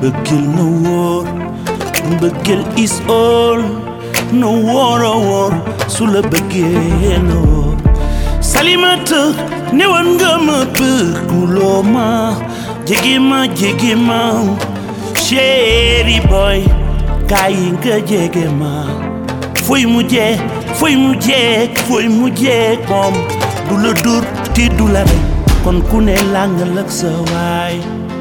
mbëggeel na wóor mbëggeel is all na wóor a wóor su la bëggee na wóor salimata newoon nga ma bëgguloo ma jege ma jege ma chéri boy kaay nga jege ma fooy mujjee fooy mujjee fooy mujjee moom du la dur ti du la rey kon ku ne làngal ak sa waay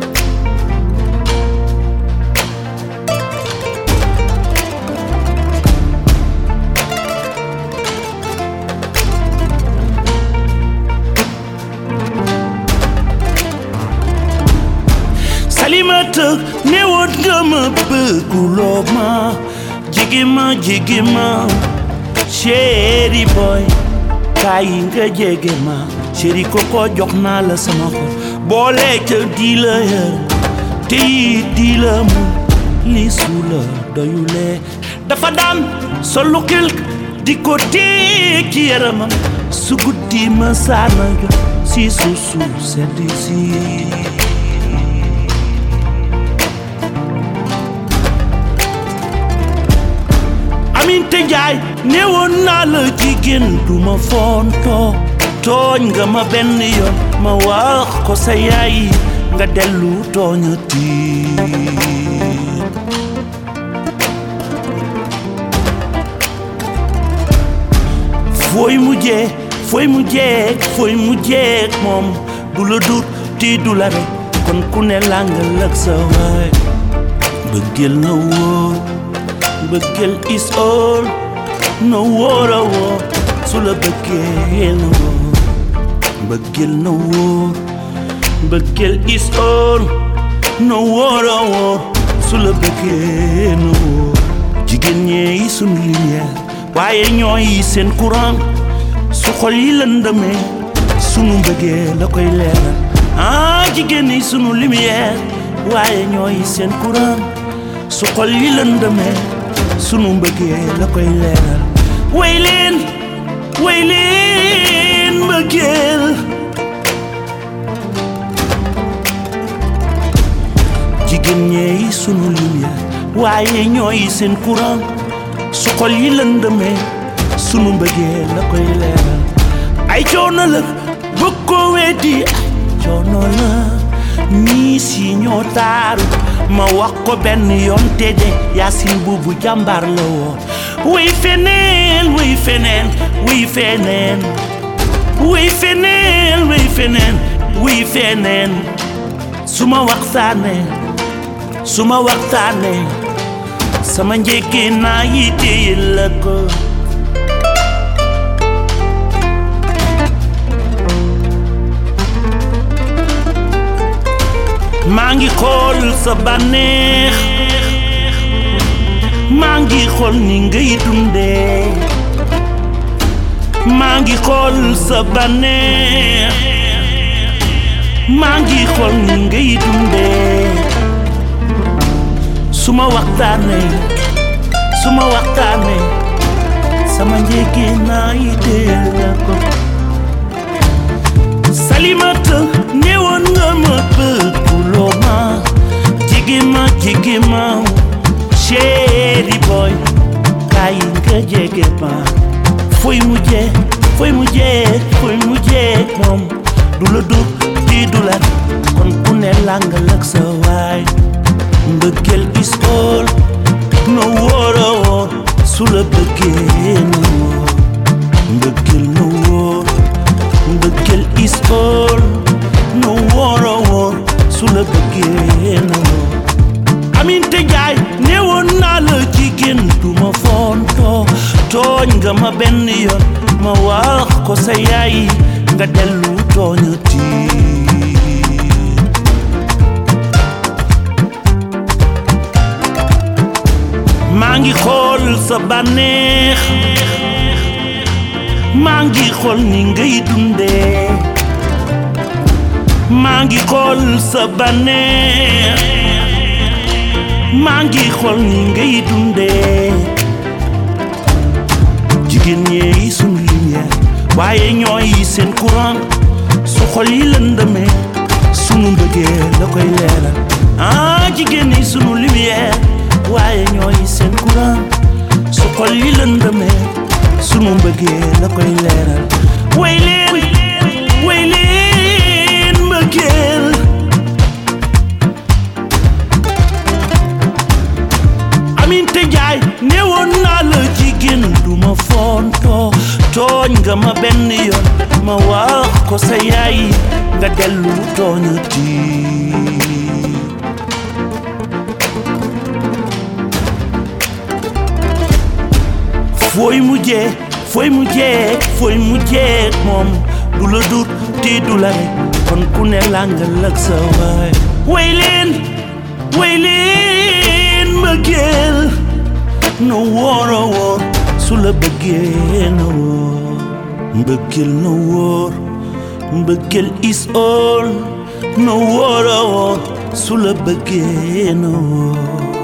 salimata newoon nga ma bëgguloo ma jege ma jege ma chéri boy kaay nga jege ma chéri koko jox naa la sama xol boole ca di la yër te it di la mu li su la doyulee dafa daan solu kilk di ko téye ci yaramam su guddi ma saana jox si su su sedd si aminte njaay newoon naa la jigéen du ma fontoo tooñ nga ma benn yoon ma wax ko sa yaay nga dellu tooñati fooy mujjee fooy mujjee fooy mujjee moom du la dur ti du la rek kon ku ne làngal ak sa waay bëggeel na wóor bëggeel is all na wóor a wóor su la bëggee na wóor bëggeel na wóor bëggeel is all na wóor a wóor su la bëggee na wóor jigéen ñee yi sunu lumière waaye ñooy seen courant su xol yi lëndëmee sunu mbëggee la koy leeral ah jigéen ñi sunu lumière waaye ñooy seen courant su xol yi lëndëmee sunu mbëggee la koy leeral way leen way leen mbëggeel jigéen ñeey sunu lumière waaye ñooy seen courant su xol yi lëndëmee sunu mbëggee la koy leeral ay coono la bëgg ko weddi ay coono la ñii si ñoo taaru ma wax ko benn yoon te de yaasin buubu jàmbaar la woon wuy feneen wuy feneen wuy feneen wuy feneen wuy feneen wuy feneen su ma waxtaanee su ma waxtaanee sama njëkkee naa yi téye la ko maa ngi xool sa bànneex maa ngi xool ni ngay dundee maa ngi xool sa bànneex maa ngi xool ni ngay dundee su ma waxtaanee su ma waxtaanee sama njëkki naa yi teel la ko salimata newoon nga ma bëgguloo ma jege ma jege ma chéri boy kaay nga jege ma fooy mujjee fooy mujjee fooy mujjee moom du la dur di du la kon ku ne làngal ak sa waay mbëggeel is all na wóor a wóor su la bëggee na wóor mbëggeel na wóor mbëggeel is all na wóor a wóor su la bëggee na wóor aminte njaay newoon naa la jigéen du ma fontoo tooñ nga ma benn yoon ma wax ko sa yaay nga dellu tooñati maa ngi xool sa bànneex maa ngi xool ni ngay dundee maa ngi xool sa bànneex maa ngi xool ni ngay dundee jigéen ñee sunu lumière waaye ñooy seen courant su xol yi lëndëmee sunu mbëggee la koy leeral ah jigéen ñi sunu lumière waaye ñooy seen courant su xol yi lëndëmee sunu mbëggee la koy leeral way leen way leen mbëggeel aminte njaay newoon naa la jigéen du ma fontoo tooñ nga ma benn yoon ma wax ko sa yaay nga dellu tooñati fooy mujjee fooy mujjee fooy mujjee moom du la dut ti du la rek kon ku ne làngal ak sa waay way leen way leen mbëggeel na wóor a wóor su la bëggee na wóor mbëggeel na wóor mbëggeel is all na wóor a wóor su la bëggee na wóor